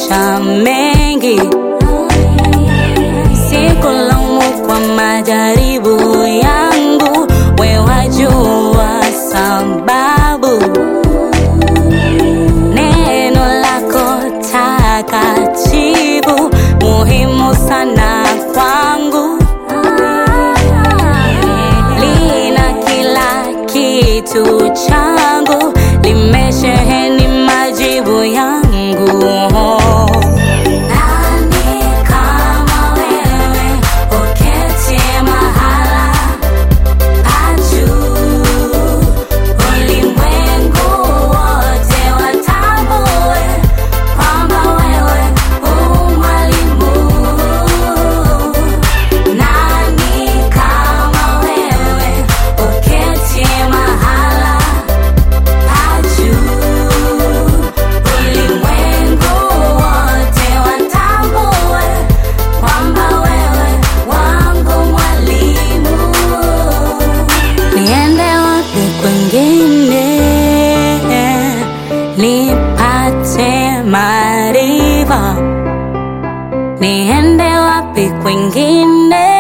maisha mengi, sikulaumu kwa majaribu yangu, we wajua sababu. Neno lako takatifu muhimu sana kwangu, lina kila kitu changu, limesheheni majibu yangu. Nani kama wewe, uketi mahala pa juu, ulimwengu wote watambue kwamba wewe u mwalimu. Nani kama wewe, uketi mahala pa juu, ulimwengu wote watambue kwamba wewe wangu mwalimu. Niende wapi kwingine nipate maarifa? Niende wapi kwingine